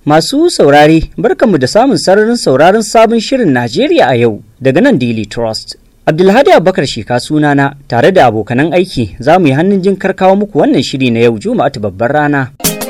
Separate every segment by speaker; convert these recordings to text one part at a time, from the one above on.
Speaker 1: Masu saurare barkanmu da samun sararin sauraron sabon shirin Najeriya a yau daga nan Daily Trust. Abdulhadi Abubakar Sheka sunana tare da abokanan aiki za mu yi hannun jin karkawo muku wannan shiri na yau Juma'atu babbar rana.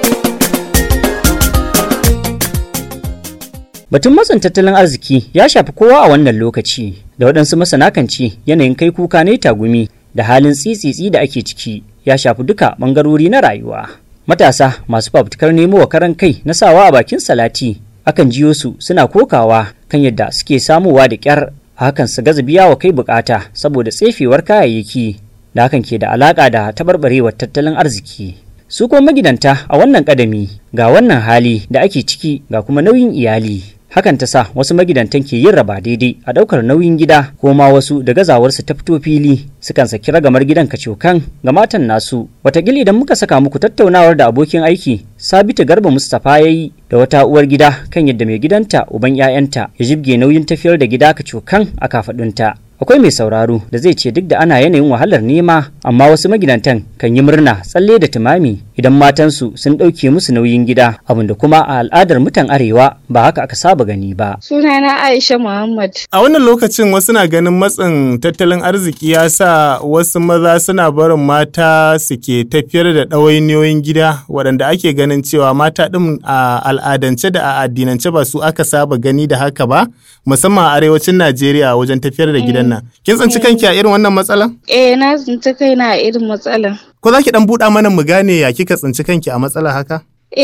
Speaker 1: Batun matsin tattalin arziki ya shafi kowa a wannan lokaci da waɗansu masana kan ce yanayin kai kuka ne tagumi da halin tsitsitsi da ake ciki ya shafi duka ɓangarori na rayuwa. Matasa masu fafutukar nemo wa karan kai na sawa a bakin salati akan jiyo su suna kokawa kan yadda suke samowa da ƙyar hakan su gaza biya wa kai bukata saboda tsefewar kayayyaki da hakan ke da alaka da taɓarɓarewar tattalin arziki. Su kuma magidanta a wannan ƙadami ga wannan hali da ake ciki ga kuma nauyin iyali. hakan ta sa wasu magidantan ke yin raba daidai a daukar nauyin gida ko ma wasu da gazawarsu ta fito fili sukan saki ragamar gidan kacokan ga matan nasu watakila idan muka saka muku tattaunawar da abokin aiki sabitu garba mustapha ya yi da wata uwar gida kan yadda mai gidanta uban 'ya'yanta ya jibge nauyin tafiyar da gida kacokan a kafaɗunta akwai mai sauraro da zai ce duk da ana yanayin wahalar nema amma wasu magidantan kan yi murna tsalle da tumami idan matansu sun ɗauke musu nauyin gida abin da kuma a al'adar mutan arewa ba haka aka saba gani ba.
Speaker 2: Sunana Aisha Muhammad.
Speaker 3: A wannan lokacin wasu na ganin matsin tattalin arziki ya sa wasu maza suna barin mata suke tafiyar da ɗawainiyoyin gida waɗanda ake ganin cewa mata ɗin a al'adance da a addinance ba su aka saba gani da haka ba musamman a arewacin Najeriya wajen tafiyar da gidan nan. Kin tsinci kanki a irin wannan matsalan?
Speaker 2: Eh na tsinci kaina a irin matsalan.
Speaker 3: Ko za ki ɗan buɗa mana mu gane ya kika tsinci kanki a matsala haka?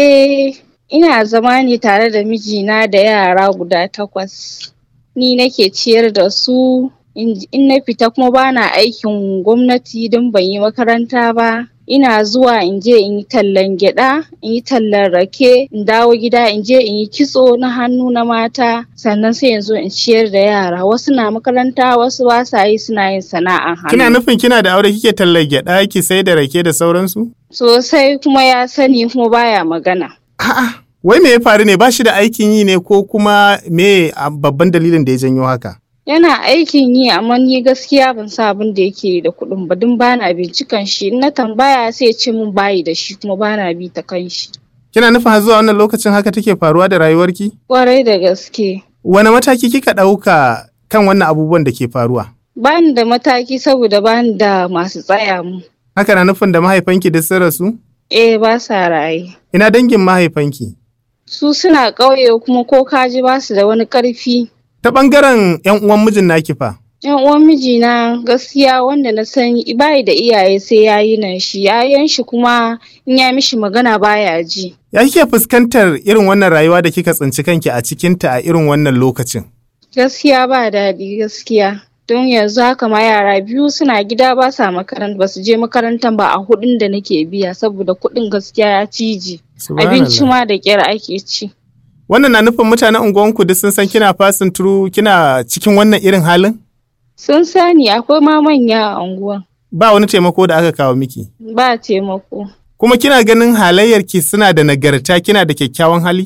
Speaker 2: Eh ina zama ne tare da mijina da yara guda takwas. Ni nake ciyar da su in na fita kuma bana aikin gwamnati don ban yi makaranta ba. ina zuwa in je in yi tallan gyada in yi tallan rake in dawo gida in je in yi kitso na hannu na mata sannan sai in zo in ciyar da yara wasu na makaranta wasu ba sa yi suna yin sana'an hannu
Speaker 3: Kina nufin kina da aure kike tallan gyada ki sai da rake da sauransu?
Speaker 2: sosai kuma ya sani kuma baya magana
Speaker 3: A'a, wai me ya faru ne ba shi da aikin yi ne ko kuma me a babban dalilin da ya janyo haka?
Speaker 2: yana aikin yi amma ni gaskiya ban sa abin da yake da kuɗin ba don bana bincikan shi in na tambaya sai ya ce min bayi da shi kuma bana bi ta kan shi
Speaker 3: Kina nufin har zuwa wannan lokacin haka take faruwa da rayuwarki?
Speaker 2: kwarai da gaske
Speaker 3: Wane mataki kika ɗauka kan wannan abubuwan da ke faruwa?
Speaker 2: bani da mataki saboda bani da masu tsaya mu
Speaker 3: Haka na nufin da mahaifanki duk sun rasu?
Speaker 2: eh ba sa raye
Speaker 3: Ina dangin mahaifanki?
Speaker 2: su suna ƙauye kuma ko kaji ba su da wani ƙarfi
Speaker 3: Ta ɓangaren 'yan uwan mijin naki fa?
Speaker 2: yan uwan mijina gaskiya wanda na san bayi da iyaye sai yayi nan shi yayan shi kuma in ya mishi magana baya ji
Speaker 3: Ya kike fuskantar irin wannan rayuwa da kika tsinci kanki a cikinta a irin wannan lokacin?
Speaker 2: gaskiya ba daɗi gaskiya don yanzu haka ma yara biyu suna gida ba sa makaranta ba su je makarantar ba a hudun da nake biya saboda kuɗin gaskiya ya ciji abinci ma da ƙyar ake ci
Speaker 3: Wannan na nufin mutanen unguwanku duk sun san kina fasin turu kina cikin wannan irin halin?
Speaker 2: sun sani akwai ma manya a unguwan
Speaker 3: Ba wani taimako da aka kawo miki.
Speaker 2: ba taimako
Speaker 3: Kuma kina ganin halayyarki suna da nagarta kina da kyakkyawan hali?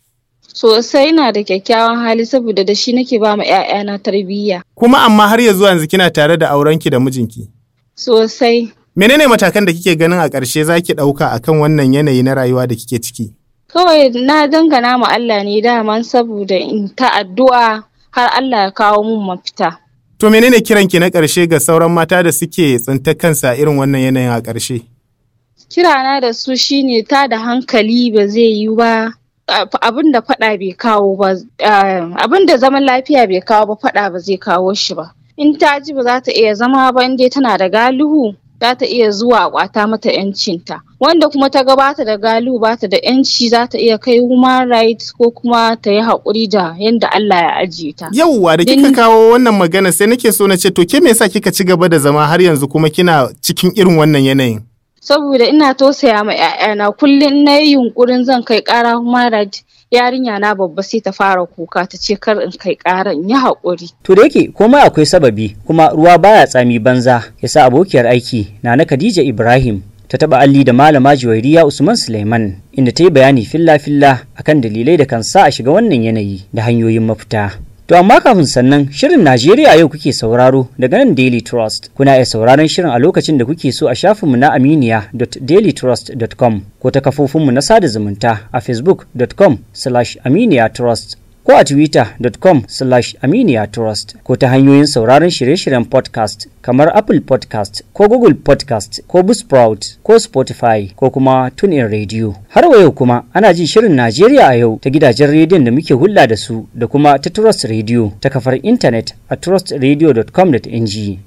Speaker 2: sosai na da kyakkyawan hali saboda da shi nake ba ma 'ya'yana tarbiyya
Speaker 3: Kuma amma har ya zuwa yanzu kina tare da aurenki da mijinki.
Speaker 2: sosai
Speaker 3: Menene matakan da kike ganin a ƙarshe za ki ɗauka akan wannan yanayi na rayuwa da kike ciki?
Speaker 2: kawai na dangana ma Allah ne daman saboda in ta addu'a har Allah ya kawo mun mafita
Speaker 3: To menene kiranki na ƙarshe ga sauran mata da suke tsinta kansa a irin wannan yanayin a ƙarshe?
Speaker 2: kirana da su shine ta da hankali ba zai yi ba abin da faɗa bai kawo ba abin da zaman lafiya bai kawo ba faɗa ba zai kawo shi ba in ta ji ba za ta iya zama ba in dai tana da galihu za ta iya zuwa a kwata mata yancinta wanda kuma ta gabata da galihu ba ta da yanci za ta iya kai human rights ko kuma ta yi haƙuri da yadda Allah ya ajiye ta
Speaker 3: Yauwa da kika
Speaker 2: Din-
Speaker 3: kawo wannan magana sai nake so na ce to ke me yasa kika ci gaba da zama har yanzu kuma kina cikin irin wannan yanayin?
Speaker 2: saboda ina tausaya ma 'ya'yana kullum na yi yunkurin zan kai ƙara human rights yarinya na babba sai ta fara kuka ta ce kar in kai ƙara in yi haƙuri
Speaker 1: To da yake komai akwai sababi kuma ruwa baya tsami banza yasa abokiyar aiki na na Khadija Ibrahim ta taba alli da malama Juwairiya Usman Suleiman inda ta yi bayani filla-filla akan dalilai da kan sa a shiga wannan yanayi da hanyoyin mafita. To amma kafin sannan shirin Najeriya yau kuke sauraro daga nan Daily Trust. Kuna iya sauraron shirin a lokacin da kuke so a shafinmu na aminiya.dailytrust.com ko ta kafofinmu na sada zumunta a facebook.com slash aminiyatrust ko a twitter.com slash aminiyatrust ko ta hanyoyin sauraron shirye-shiryen podcast kamar Apple podcast ko Google podcast ko Buzzsprout ko Spotify ko kuma TuneIn Radio. Har wa yau kuma ana jin shirin Najeriya a yau ta gidajen rediyon da muke hulɗa da su da kuma ta Trust Radio ta kafar intanet a trustradio.com.ng.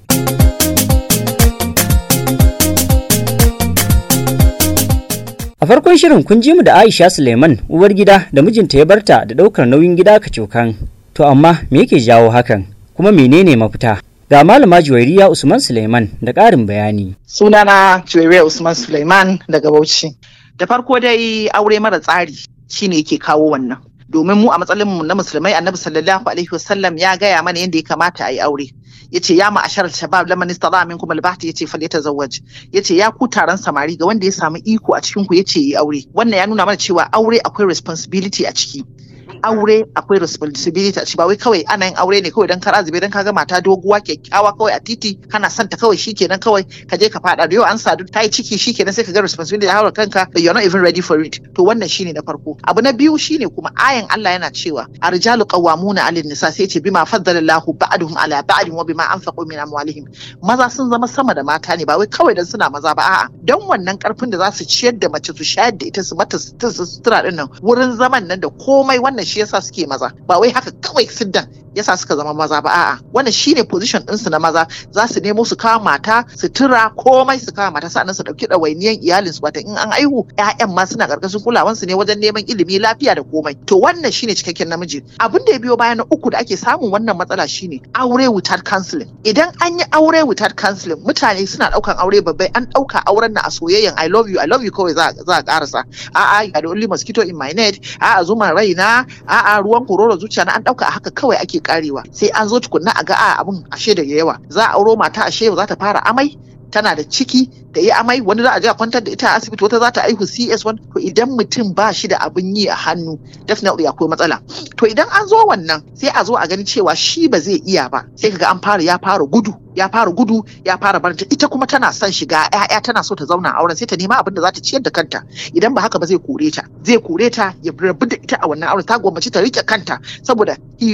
Speaker 1: A farkon shirin kun ji mu da Aisha Suleiman uwar gida da mijinta ya barta da ɗaukar nauyin gida kacokan. To amma me yake jawo hakan? Kuma menene mafita? Ga malama Juwairiya Usman Suleiman da ƙarin bayani.
Speaker 4: Sunana Juwairiya Usman Suleiman daga Bauchi. Da farko dai aure mara tsari shine yake kawo wannan. Domin mu a matsalin mu na musulmai Annabi sallallahu alaihi wasallam ya gaya mana yadda ya kamata a yi aure. yace ya ma'ashar shabab laman istata minkum albahti yace falyatazawwaj yace ya ku taron samari ga wanda ya samu iko a cikin ku yace yi aure wannan ya nuna mana cewa aure akwai responsibility a ciki aure akwai responsibility a ciki ba wai kawai ana yin aure ne kawai dan kara zube dan kaga mata doguwa kyakkyawa kawai a titi kana son ta kawai shikenan kawai ka je ka fada da yau an sadu ta yi ciki shikenan sai ka ga responsibility ya haura kanka you're not even ready for it to wannan shine na farko abu na biyu shine kuma ayan Allah yana cewa arjalu qawwamuna 'alal nisa sai ce bima faddalallahu ba'duhum 'ala ba'din wa bima anfaqu min amwalihim maza sun zama sama da mata ne ba wai kawai dan suna maza ba a'a dan wannan karfin da za su ciyar da mace su shayar da ita su mata sutura din nan wurin zaman nan da komai wannan shi yasa suke maza ba wai haka kawai siddan yasa suka zama maza ba a'a wannan shine position ɗinsu na maza za su nemo su kawo mata su tura komai su kawo mata sannan su ɗauki ɗawainiyan iyalin su wata in an aihu ƴaƴan ma suna ƙarƙashin kulawan su ne wajen neman ilimi lafiya da komai to wannan shine cikakken namiji abin da ya biyo baya na uku da ake samun wannan matsala shine aure without counseling idan an yi aure without counseling mutane suna ɗaukan aure babbai an ɗauka auren na a soyayyan I love you I love you kawai za a ƙarasa a'a you are the only mosquito in my net a'a zuman raina a'a ruwan kororo zuciya na an ɗauka a haka kawai ake karewa sai an zo tukunna a ga a abun ashe da yawa za a auro mata ashe za ta fara amai tana da ciki da yi amai wani za a je a kwantar da ita a asibiti wata za ta aihu CS1 to idan mutum ba shi da abin yi a hannu definitely akwai matsala to idan an zo wannan sai a zo a gani cewa shi ba zai iya ba sai kaga an fara ya fara gudu ya fara gudu ya fara barta ita kuma tana son shiga ƴaƴa tana so ta zauna auren sai ta nema abin da za ta ciyar da kanta idan ba haka ba zai kore ta zai kore ta ya rabu da ita a wannan auren ta gwammaci ta rike kanta saboda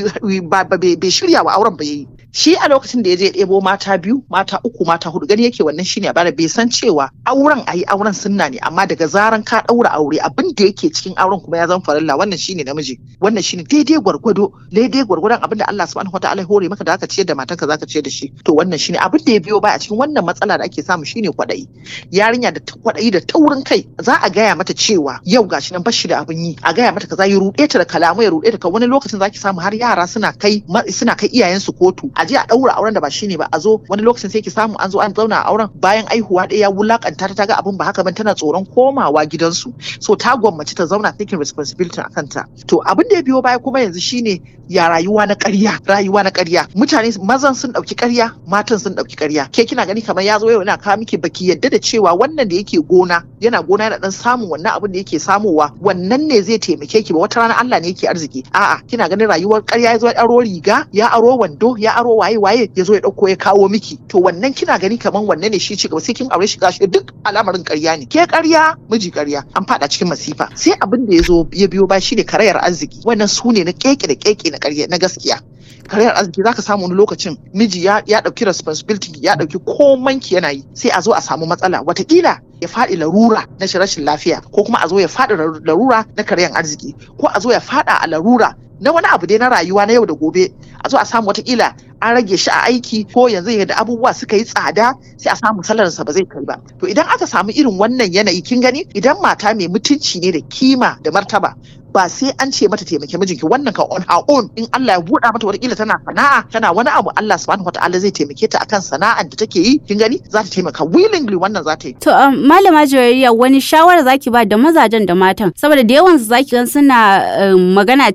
Speaker 4: bai shirya wa auren ba yayi shi a lokacin da ya je ɗebo mata biyu mata uku mata hudu gani yake wannan shine bara bai san cewa auren ayi auren sunna ne amma daga zaran ka ɗaura aure abin da yake cikin auren kuma ya zama farilla wannan shine namiji wannan shine daidai gwargwado daidai gwargwadon abin da Allah subhanahu wataala ya hore maka da aka ciyar da matanka zaka ciyar da shi to wannan shine abin da ya biyo baya a cikin wannan matsala da ake samu shine kwaɗayi yarinya da kwaɗayi da taurin kai za a gaya mata cewa yau gashi nan bashi da abin yi a gaya mata kaza ya ruɗe ta da kalamu ya ruɗe ta ka wani lokacin zaki samu har yara suna kai suna kai iyayensu kotu a je a ɗaura auren da ba shine ba a zo wani lokacin sai ki samu an zo an zauna a auren bayan aihuwa ɗaya ya wulakanta ta ga abin ba haka ban tana tsoron komawa gidansu so ta gwammaci ta zauna taking responsibility a kanta to abin da ya biyo baya kuma yanzu shine ya rayuwa na ƙarya rayuwa na ƙarya mutane mazan sun ɗauki ƙarya matan sun ɗauki ƙarya ke kina gani kamar ya zo yau yana kawo miki baki yadda da cewa wannan da yake gona yana gona yana dan samun wannan abin da yake samowa wannan ne zai taimake ki ba wata rana Allah ne yake arziki a'a kina ganin rayuwar ƙarya ya zo ya aro riga ya aro wando ya aro waye waye ya zo ya ɗauko ya kawo miki to wannan kina gani kamar wannan ne shi ci gaba sai kin aure shi gashi duk al'amarin ƙarya ne ke ƙarya miji ƙarya an faɗa cikin masifa sai abin da ya zo ya biyo ba shi ne karayar arziki wannan su ne na keke da keke na ƙarya na gaskiya karayar arziki zaka samu wani lokacin miji ya ya dauki responsibility ya dauki komai ki yana yi sai a zo a samu matsala watakila ya faɗi larura na rashin lafiya ko kuma a zo ya faɗi larura na karayar arziki ko a zo ya faɗa a larura na wani abu dai na rayuwa na yau da gobe a zo a samu watakila an rage shi a aiki ko yanzu yadda abubuwa suka yi tsada sai a samu salarsa ba zai kai ba to idan aka samu irin wannan yanayi kin gani idan mata mai mutunci ne da kima da martaba ba sai an ce mata taimake mijinki wannan ka on her own in Allah ya buɗa mata wata tana sana'a tana wani abu Allah subhanahu wataala zai taimake ta akan sana'ar da take yi kin gani za ta taimaka willingly wannan za ta yi
Speaker 5: to um, malama jawariya wani shawara zaki ba da mazajen da matan saboda da yawan su zaki gan suna um, magana cewa maza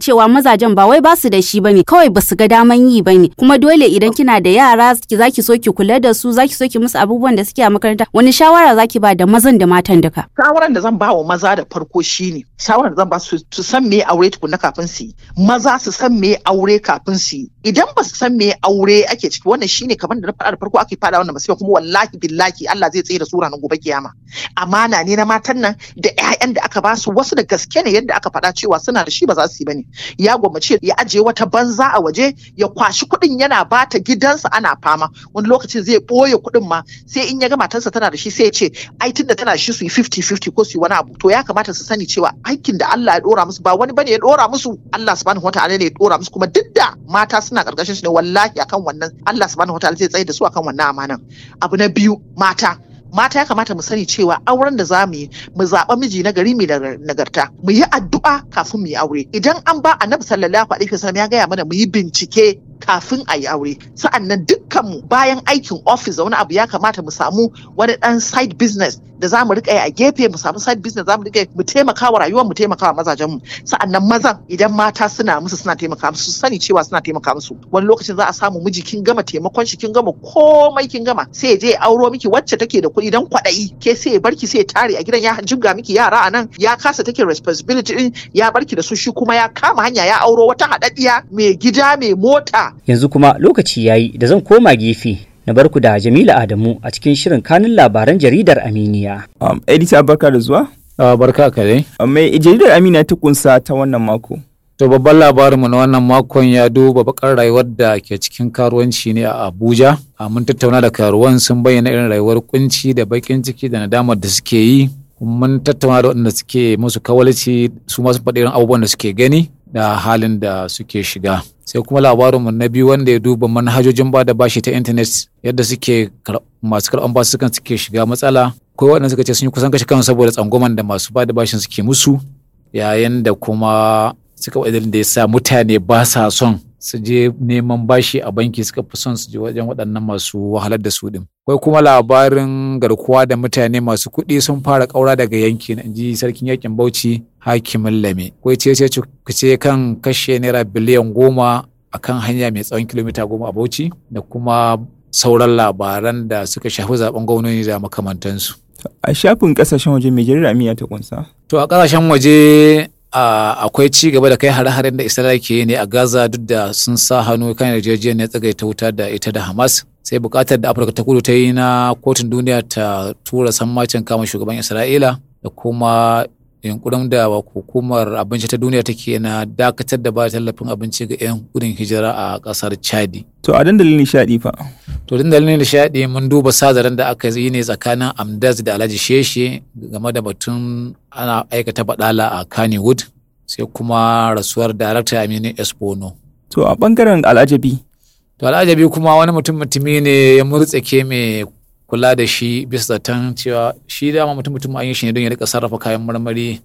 Speaker 5: mazajen ba wai basu da shi bane kawai basu ga daman yi bane kuma dole idan kina da yara zaki so ki kula da su zaki so ki musu abubuwan da suke a makaranta wani shawara zaki ba da mazan da matan duka
Speaker 4: shawaran da zan ba wa maza da farko shine shawaran da zan ba su su san me aure tukunna kafin su yi maza su san me aure kafin su yi idan ba su san me aure ake ciki wannan shine kamar da na faɗa da farko ake faɗa wannan masifa kuma wallahi billahi Allah zai tsaye da sura nan gobe kiyama amana ne na matan nan da ƴaƴan da aka ba su wasu da gaske ne yadda aka faɗa cewa suna da shi ba za su yi bane ya gwammace ya ajiye wata banza a waje ya kwashi kuɗin yana bata gidansa ana fama wani lokacin zai ɓoye kuɗin ma sai in ya ga matarsa tana da shi sai ya ce ai tunda tana da shi su yi 50-50 ko su yi wani abu to ya kamata su sani cewa aikin da Allah ya dora musu ba wani bane ya dora musu Allah subhanahu wataala ne ya dora musu kuma duk da mata suna karkashin shi ne wallahi akan wannan Allah subhanahu wataala zai tsaye da su akan wannan amanan abu na biyu mata mata ya kamata mu sani cewa auren da za mu yi mu zaɓa miji na gari mai nagarta mu yi addu'a kafin mu yi aure idan an ba annabi sallallahu alaihi wasallam ya gaya mana mu yi bincike kafin a yi aure sa'annan dukkanmu bayan aikin office da wani abu ya kamata mu samu wani dan side business da za mu rika yi a gefe mu samu side business za mu rika mu taimaka wa rayuwar mu taimaka wa mazajen mu sa'annan mazan idan mata suna musu suna taimaka musu su sani cewa suna taimaka musu wani lokacin za a samu miji kin gama taimakon shi kin gama komai kin gama sai je auro miki wacce take da kuɗi dan kwaɗayi ke sai ya barki sai ya tare a gidan ya jibga miki yara a nan ya kasa take responsibility din ya barki da su shi kuma ya kama hanya ya auro wata haɗaɗɗiya mai gida mai mota
Speaker 1: yanzu kuma lokaci yayi da zan koma gefe na barku da Jamila Adamu a cikin shirin kanin labaran jaridar Aminiya.
Speaker 6: Um, Edita barka da zuwa.
Speaker 7: Uh, barka ka dai.
Speaker 6: Um, mai jaridar Aminiya ta kunsa ta wannan mako.
Speaker 7: To babban labarinmu na wannan makon ya duba bakar rayuwar da ke cikin karuwanci ne a Abuja. Uh, mun tattauna da karuwan sun bayyana irin rayuwar kunci da bakin ciki da nadamar da suke yi. Mun tattauna da waɗanda suke musu kawalci su masu faɗi irin abubuwan da suke gani da halin da suke shiga. sai kuma labarinmu na biyu wanda ya duba manhajojin ba da bashi ta intanet yadda suke masu karɓan basu sukan suke shiga matsala ko waɗanda suka ce sun yi kusan kashe kansu saboda tsangwaman da masu ba da bashin suke musu yayin da kuma suka wadda da ya sa mutane ba sa son su je neman bashi a banki suka fi son su je wajen waɗannan masu wahalar da su din. Akwai kuma labarin garkuwa da mutane masu kuɗi sun fara ƙaura daga yanki na ji sarkin yakin Bauchi hakimin Lame. Akwai ce ce ce kan kashe naira biliyan goma a kan hanya mai tsawon kilomita goma a Bauchi da kuma sauran labaran da suka shafi zaben gwamnati da makamantansu.
Speaker 6: A shafin kasashen waje mai jaridar Amiya ta kunsa.
Speaker 7: To a kasashen waje akwai ci gaba da kai hare-haren da Isra'ila ke yi ne a Gaza duk da sun sa hannu kan yarjejeniyar tsagaita wuta da ita da Hamas. Sai bukatar da Afirka ta kudu ta yi na kotun duniya ta tura sammacin kama shugaban Isra'ila da kuma yunkurin da hukumar abinci ta duniya take na dakatar da ba tallafin abinci ga 'yan gudun hijira a kasar chadi
Speaker 6: to a dandalin nishadi fa
Speaker 7: to dandalin nishadi mun duba sazaren da aka yi ne tsakanin amdaz da alhaji sheshe game da batun ana aikata badala a kannywood sai kuma rasuwar darakta aminu espono
Speaker 6: to a bangaren al'ajabi
Speaker 7: to al'ajabi kuma wani mutum mutumi ne ya murtsake mai kula da shi bisa zaton cewa shi dama mutum mutum an yi shi ne don ya rika sarrafa kayan marmari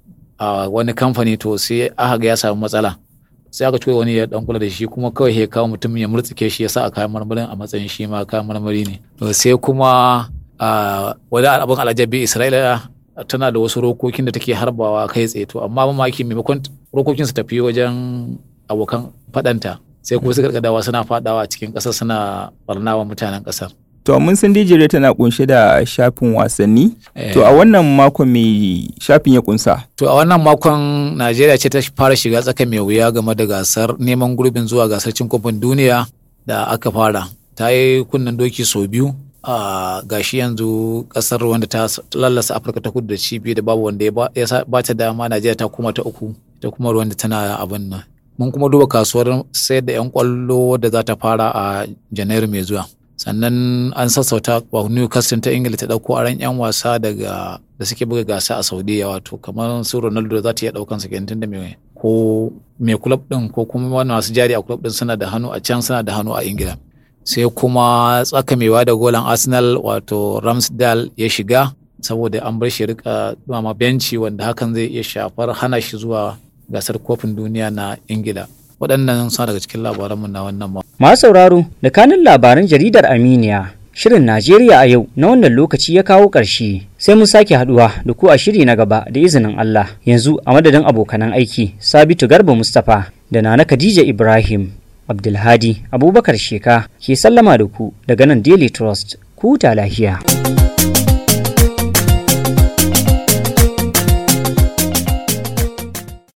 Speaker 7: a wani kamfani to sai aka ga ya samu matsala sai aka cewa wani ya dan kula da shi kuma kawai ya kawo mutum ya murtsike shi ya sa a kayan marmarin a matsayin shi ma kayan marmari ne to sai kuma wani abin alajabi isra'ila tana da wasu rokokin da take harbawa kai tsaye to amma mamaki maimakon rokokin su tafi wajen abokan fadanta sai kuma suka dawa suna fadawa a cikin kasar suna barnawa mutanen kasar
Speaker 6: To mun san Dijire tana kunshe da shafin wasanni. To a wannan makon mai shafin ya kunsa.
Speaker 7: To a wannan makon Najeriya ce ta fara shiga tsaka mai wuya game da gasar neman gurbin zuwa gasar cin kofin duniya da aka fara. Ta yi kunnen doki sau biyu a gashi yanzu kasar wanda ta lallasa Afirka ta kudu da cibi da babu wanda ya ba ta dama Najeriya ta kuma ta uku ta kuma ruwan da tana abin nan. Mun kuma duba kasuwar sayar da 'yan kwallo da za ta fara a Janairu mai zuwa. sannan an sassauta wa Newcastle ta Ingila ta dauko aran yan wasa daga da suke buga gasa a Saudiya wato kamar su Ronaldo za ta iya daukan sa kenan da mai ko mai club din ko kuma wani masu jari a club din suna da hannu a can suna da hannu a Ingila sai kuma tsakamewa da golan Arsenal wato Ramsdale ya shiga saboda an bar shi rika dumama benci wanda hakan zai iya shafar hana shi zuwa gasar kofin duniya na Ingila waɗannan suna daga cikin labaranmu na wannan ma.
Speaker 1: Masu sauraro da kanin labaran jaridar Aminiya Shirin Najeriya a yau na wannan lokaci ya kawo ƙarshe sai mun sake haduwa da ku a shiri na gaba da izinin Allah yanzu a madadin abokanan aiki Sabitu Garba Mustapha da Nana Khadija Ibrahim Abdulhadi Abubakar Sheka ke sallama da ku daga nan Daily Trust ku ta lafiya.